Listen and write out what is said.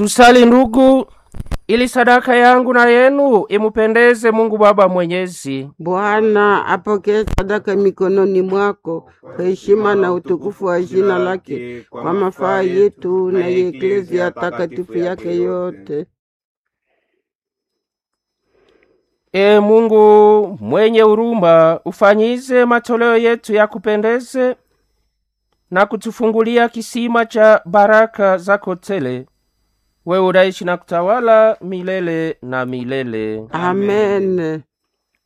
Tusali ndugu, ili sadaka yangu na yenu imupendeze Mungu Baba Mwenyezi. Bwana apokee sadaka mikononi mwako kwa heshima na utukufu wa jina lake, kwa mafaa yetu na ya eklezia takatifu yake yote. E Mungu mwenye huruma, ufanyize matoleo yetu ya kupendeze na kutufungulia kisima cha baraka zako tele. Wewe unaishi na kutawala milele na milele. Amen.